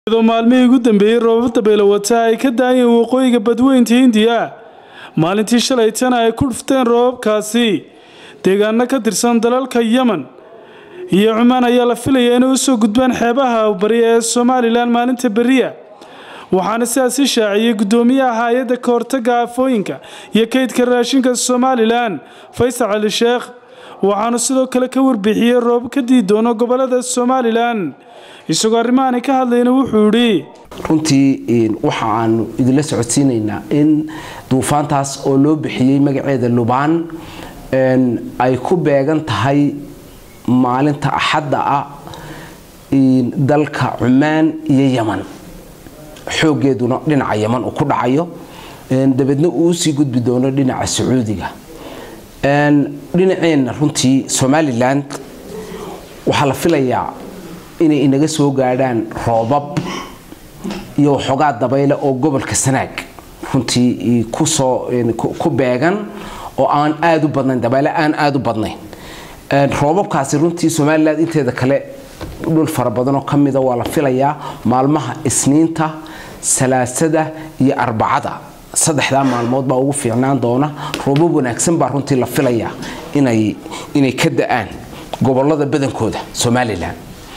iyadoo maalmihii ugu dambeeyey roobab dabeelo wata ay ka daayeen waqooyiga badweynta hindiya maalintii shalaytana ay ku dhufteen roobabkaasi deegaano ka tirsan dalalka yemen iyo cumaan ayaa la filaya inay usoo gudbaan xeebaha bari ee somalilan maalinta beriya waxaana sidaasi shaaciyey guddoomiyaha hay-adda ka hortaga aafooyinka iyo kaydka raashinka somalilan faysal cali sheekh waxaanu sidoo kale ka warbixiyey roob ka dii doono gobolada somalilan isagoo arrimahaani ka hadlayna wuxuu yidhi runtii waxa aanu idinla socodsiinaynaa in duufaantaas oo loo bixiyey magaceeda lubaan ay ku beegan tahay maalinta axadda ah dalka cumaan iyo yeman xoogeeduna dhinaca yeman uu ku dhacayo dabeedna uu usii gudbi doono dhinaca sacuudiga dhinaceenna runtii somalilan waxaa la filayaa inay inaga soo gaadhaan roobab iyo waxoogaa dabayle oo gobolka sanaag runtii kusoo ku beegan oo aan aada u badnayn dabayle aan aada u badnayn roobabkaasi runtii somalilan inteeda kale dhul fara badanoo ka mida waa la filayaa maalmaha isniinta salaasada iyo arbacada saddexdaa maalmood baa ugu fiicnaan doona roobab wanaagsan baa runtii la filayaa inay inay ka da-aan gobolada badankooda somalilan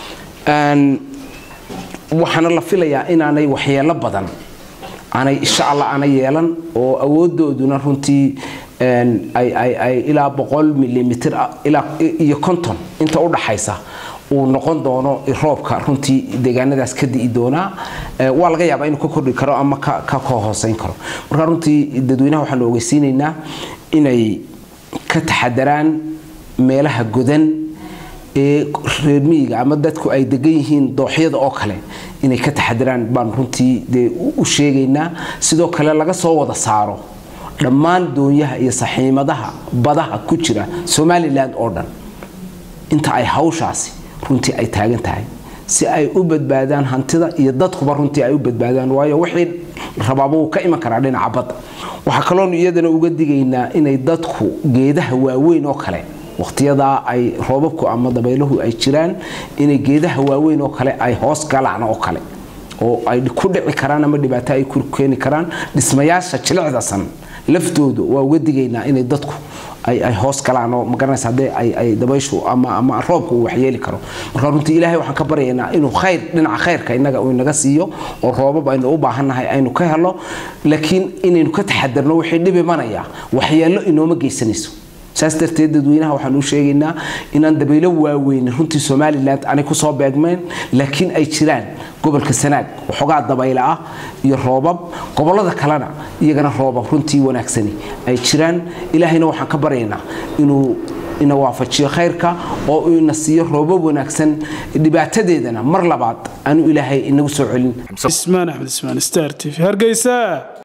waxaana la filayaa inaanay waxyeelo badan aanay insha allah ana yeelan oo awoodooduna runtii ay ilaa boqol milimitr iyo konton inta u dhaxaysa uu noqon doono roobka runtii deegaanadaas ka di'i doonaa waa laga yaabaa inuu ka kordhi karo ama ka hooseyn karo marka runtii dadweynaha waxaanu ogeysiinaynaa inay ka taxadaraan meelaha godan ee reermiyiga ama dadku ay degan yihiin dooxyada oo kale inay ka taxadiraan baan runtii dee u sheegaynaa sidoo kale laga soo wada saaro dhammaan doonyaha iyo saxiimadaha badaha ku jira somalilan oo dhan inta ay hawshaasi runtii ay taagan tahay si ay u badbaadaan hantida iyo dadkuba runtii ay u badbaadaan waayo wixii rabaaba wuu ka iman karaa dhinaca badda waxaa kaloonu iyadana uga digaynaa inay dadku geedaha waaweyn oo kale waqtiyadaa ay roobabku ama dabayluhu ay jiraan inay geedaha waaweyn oo kale ay hoos galaan oo kale oo ay ku dhici karaan ama dhibaato ay ku keeni karaan dhismayaasha jilicdasan laftoodu waa uga digaynaa inay dadku ay hoos galaan oo magaranaysa haddee ay dabayshu ama ama roobku uu waxyeeli karo marka runtii ilaahay waxaan ka baryaynaa inuu khayr dhinaca khayrka innaga uu inaga siiyo oo roobab aynu u baahannahay aynu ka helo laakiin inaynu ka taxadarno wixii dhib imanaya waxyeello inooma geysanayso saas darteed dadweynaha waxaan u sheegaynaa inaan dabaylo waaweyn runtii somalilan aanay kusoo beegmeen laakiin ay jiraan gobolka sanaag waxoogaa dabayle ah iyo roobab gobolada kalena iyagana roobab runtii wanaagsani ay jiraan ilaahayna waxaan ka baryaynaa inuu ina waafajiyo khayrka oo uu ina siiyo roobab wanaagsan dhibaatadeedana mar labaad aanu ilaahay inagu soo celin ismaan axmed ismaan star t v hargeysa